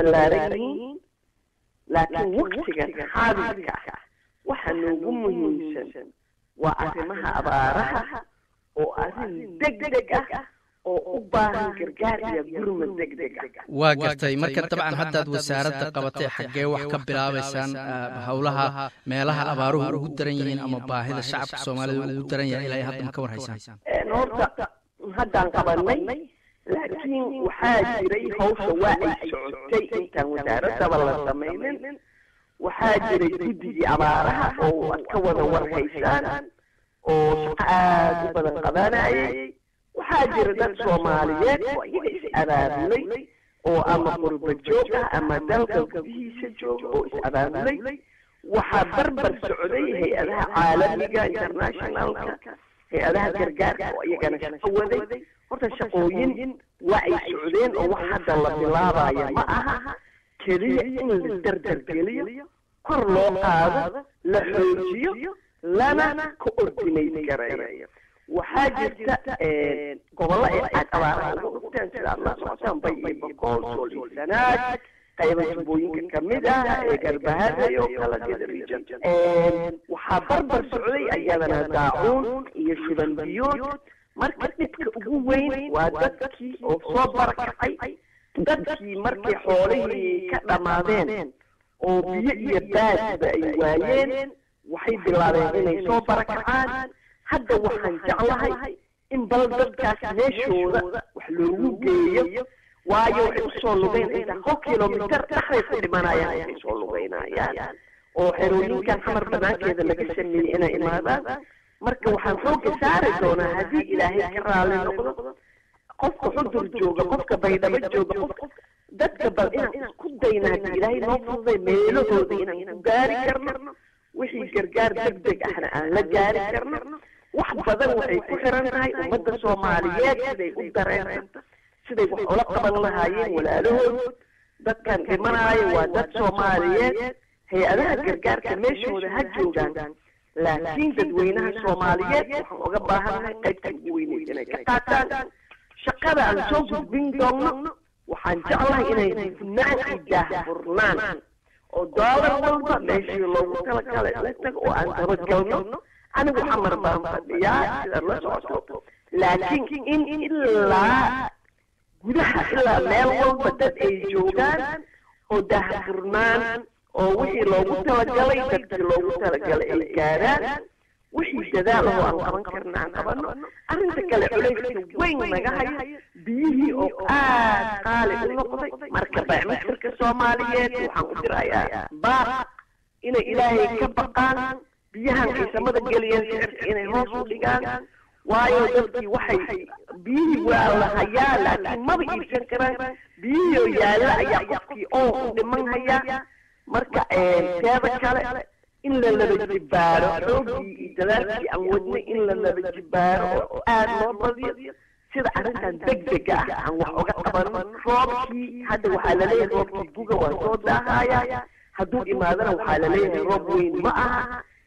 ballaaran yihiin laakiin waktigan xaadirka ah waxa noogu muhiimsan waa arrimaha abaaraha oo arrin deg deg ah oo u baahan gargaar iyo gurmad deg deg ah waa gartay marka dabcan haddaad wasaaradda qabatay xaggee wax ka bilaabaysaan howlaha meelaha abaaruhu ugu daran yihiin ama baahida shacabka soomaalida ugu daran yahay ilaa hadda ma ka warhaysaan horta haddaan qabanay laakiin waxaa jiray hawsha waa ay socotay intaan wasaaradaba la samaynin waxaa jiray guddigii abaaraha oo aad ka wada warhaysaan oo shaqo aada u badan qabanayay waxaa jira dad soomaaliyeed oo iyaga is abaabulay oo ama qurba joog ah ama dalka gudihiisa jooga oo is abaabulay waxaa barbar socday hay-adaha caalamiga internationalka hay-adaha gargaarka oo iyagana shaqo waday horta shaqooyin waa ay socdeen oo wax hadda la bilaabayo ma aha keliya in la dardargeliyo kor loo qaado la xoojiyo lana ka ordinate gareeyo waxaa jirta gobollo ay aad abaaraha uga dhugteen sida aad la socotaan bay iyo boqol sool iyo sanaag qayba jubbooyinka kamid ah ee garbahada oo kala geda region waxaa barbar socday ayadana daacuun iyo shuban biyood marka dhibka ugu weyn waa dadkii oo soo barakacay dadkii markay xoolihii ka dhammaadeen oo biyo iyo baadba ay waayeen waxay bilaabeen inay soo barakacaan hadda waxaan jeclahay in bal dadkaas meeshooda wax loogu geeyo waayo waxay usoo lugeyn inta hal kilomitar dhexday ku dhimanayaan waxay soo lugeynayaan oo xerooyinkan xamar banaankeeda laga sameeyey inay imaadaan marka waxaan xooga saari doonaa haddii ilaahay ka raali noqdo qofka xudur jooga qofka baydhabo jooga qofka dadka bal inaan isku dayna haddii ilaahay noo fududay meelahooda inaan ku gaari karno wixii gargaar deg deg ahna aan la gaari karno wax badan waxay ku xiran tahay ummadda soomaaliyeed siday u dareensanta siday wax ula qaban lahaayeen walaalahood dadkan dhimanaayo waa dad soomaaliyeed hay-adaha gargaarka meeshooda ha joogaan laakiin dadweynaha soomaaliyeed waxaan uga baahannahay qaybta ugu weyneyd inay ka qaataan shaqada aan soo gudbin doonno waxaan jeclahay inay hufnaan iyo daahfurnaan oo doolar walba meeshii loogu talagalay la tago oo aan dabagalno anigu xamar baan fadhiyaa sidaad la socoto laakiin in ilaa gudaha ilaa meel walba dad ay joogaan oo daahfurnaan oo wixii loogu talagalay dadkii loogu talagalay ay gaaraan wixii dadaal oo aan qaban karna aan qabano arrinta kale culayska weyn naga hayo biyihii oo aad qaali u noqday marka bacmisirka soomaaliyeed waxaan u dirayaa baaq inay ilaahay ka baqaan biyahan ay samada geliyeen sicirka inay hoos u dhigaan waayo dadkii waxay biyihii waa la hayaa laakiin maba iibsan karaan biyihii oo yaalla ayaa qofkii oo u dhiman hayaa marka teeda kale in la laba jibaaro xoogii iyo dadaalkii aan wadnay in la laba jibaaro oo aada loo badiyo sida arrintan deg dega ah aan wax uga qabano roobkii hadda waxaa laleeyahay roobkii guga waa soo daahaya hadduu imaadana waxaa laleeyahay roob weyn ma aha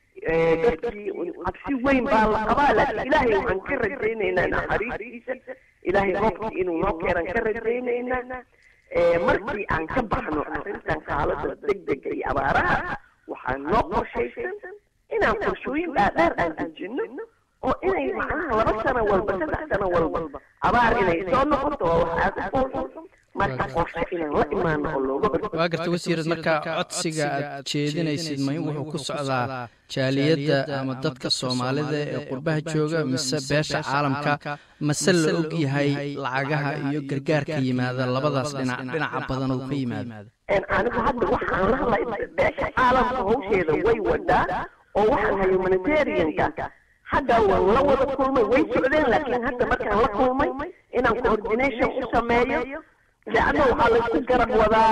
dadkii cabsi weyn baa la qabaa laakiin ilaahay waxaan ka rajaynaynaa naxariistiisa ilaahay roobkii inuu noo keenan ka rajaynaynaa markii aan ka baxno arrintan xaalada deg dega iyo abaaraha waxaan noo qorshaysan inaan qorshooyin dhaadheer aan dejinno oo inay macnaha laba sano walba saddex sano walba abaar inay soo noqoto waa wax aada u foolxun marka qorshe inaan la imaano oo looga hortago waa garta wasiirad marka codsiga aad jeedinaysid ma wuxuu ku socdaa jaaliyadda ama dadka soomaalida ee qurbaha jooga mise beesha caalamka mase la og yahay lacagaha iyo gargaarka yimaada labadaas dhinac dhinaca badan oo ka yimaado anigu hadda waxaan la hadlay beesha caalamka hawsheeda way wadaa oo waxaan hay humanitarianka hadda waan la wada kulmay way socdeen laakiin hadda markaan la kulmay inaan coordination u sameeyo leanna waxaa laysku garab wadaa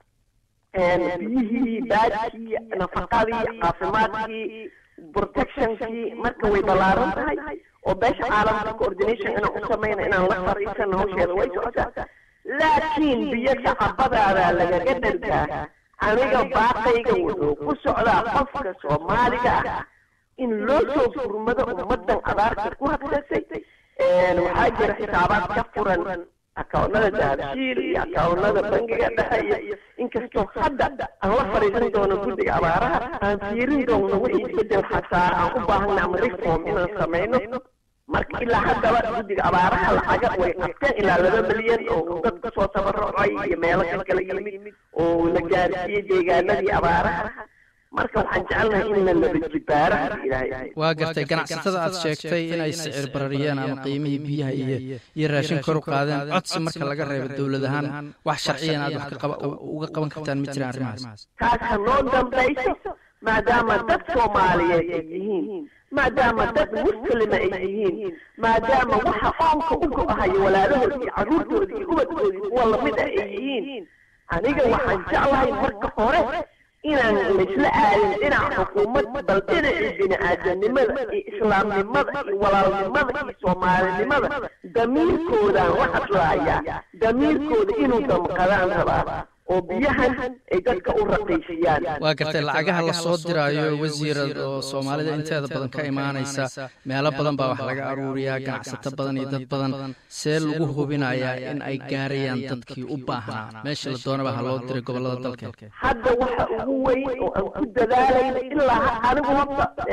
biyihii baadkii nafaqadii caafimaadkii protectionkii marka way ballaaran tahay oo beesha caalamka coordination inaan u samayna inaan la fariisano hawsheeda way socotaa laakiin biyo shacabadaada lagaga dhargaa aniga baaqayga wuxuu ku socdaa qofka soomaaliga ah in loo soo furmado ummadan abaarta ku habsatay waxaa jira xisaabaad ka furan akawnada dahabshiil iyo akawnada bangiga dhexe iyo inkastoo hadda aan la fadhiisan doono guddiga abaaraha aan fiirin doono wixii isbedel xataa aan u baahana ama reform inaan samayno marka ilaa haddaba guddiga abaaraha lacaga way qabteen ilaa laba milyan oo dad kasoo tabarucay iyo meelo ka kala yimid oo la gaarsiiyey deegaanadii abaaraha marka waxaan jecelnahay in la laba jibaara ilaahay waa gartay ganacsatada aad sheegtay inay sicir barariyeen ama qiimihii biyaha iyo iyo raashin kor u qaadeen codsi marka laga reebo dowlad ahaan wax sharciyan aad wax uga qaban kartaan ma jiraan arrimahaas taas ha noo dambayso maadaama dad soomaaliyeed ay yihiin maadaama dad muslima ay yihiin maadaama waxa qoomka u go-ahayo walaalahood iyo carruurtooda iyo ubadkooda kuwa lamid ah ay yihiin aniga waxaan jeclahay marka hore inaan laysla aadin dhinaca xukuumad bal dhinacii bini-aadanimada iyo islaamnimada iyo walaalnimada iyo soomaalinimada damiirkoodaan la hadlaayaa damiirkooda inuu damqadaan rabaa oo biyahan ay dadka u raqiisiyaan waa gartay lacagaha la soo diraayo wasiirad oo soomaalida inteeda badan ka imaanaysa meelo badan baa wax laga aruuriyaa ganacsato badan iyo dad badan see lagu hubinayaa in ay gaarayaan dadkii u baahnaa meesha la doonaba ha loo diray gobollada dalka hadda waxa ugu weyn oo aan ku dadaalayna ilaa anigu horta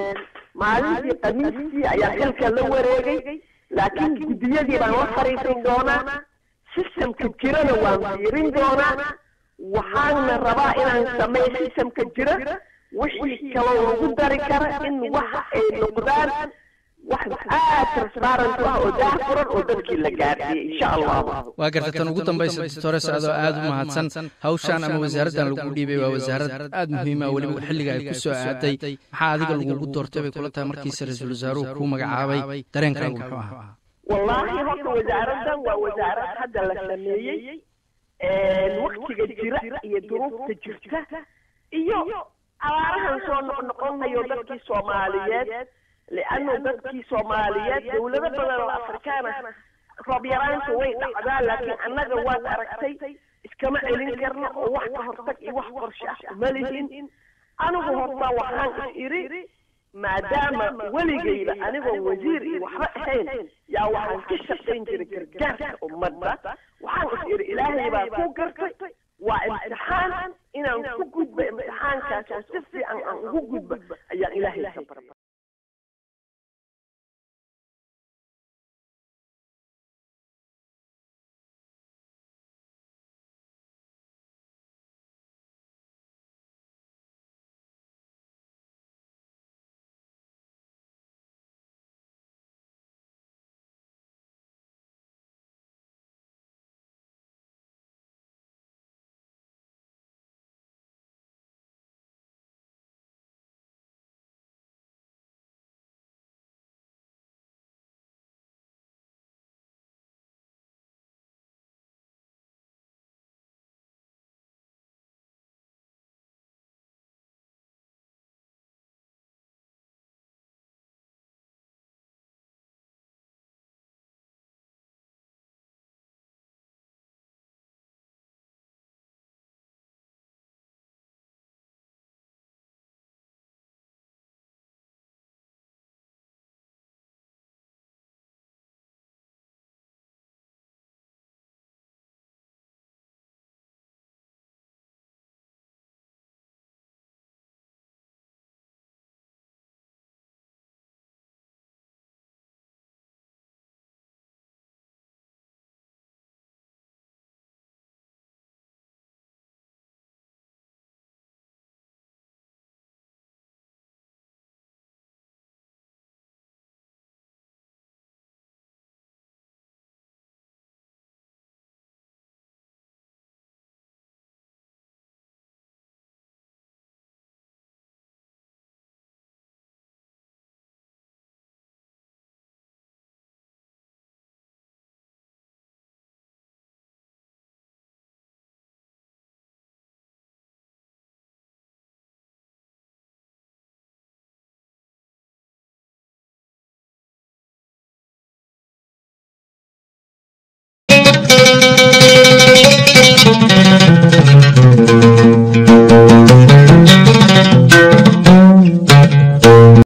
maalintii khamiistii ayaa xilka la wareegay laakiin guddiyadii baan la fariisan doonaa systemka jirana waan fiirin doonaa waxaana rabaa inaan sameeyo systemka jira wixii kaloo lagu dari kara in waxa ay noqdaan wax aad transparent ah oo daahfuran oo dadkii la gaarsiiyey insha allahu waa garta tan ugu dambaysa doctores adoo aad u mahadsan hawshaan ama wasaaraddan lagu dhiibay waa wasaarad aad muhiima weliba xilliga ay ku soo aaday maxaa adiga lagugu doortay bay kula tahay markiisa ra-iisul wasaaruhu kuu magacaabay dareenkaagu muxuu ahaa wallaahi horta wasaaraddan waa wasaarad hadda la sameeyey waktiga jira iyo duruufta jirta iyo abaarahan soo noqnoqonayo dadkii soomaaliyeed liannu dadkii soomaaliyeed dowlado badan oo afrikaana roob yaraanta way dhacdaa laakiin annaga waad aragtay iskama celin karno oo wax ka hortag iyo wax qorshe ah uma lihin anigu horta waxaan is idhi maadaama weligayba anigoon wasiir iyo waxba ahayn yaa waxaan ka shaqayn jiray gargaarka ummadda waxaan is idhi ilaahay baa ku gartay waa imtixaan inaan ku gudba imtixaankaas oo si fiican aan ugu gudba ayaan ilaahay ka barba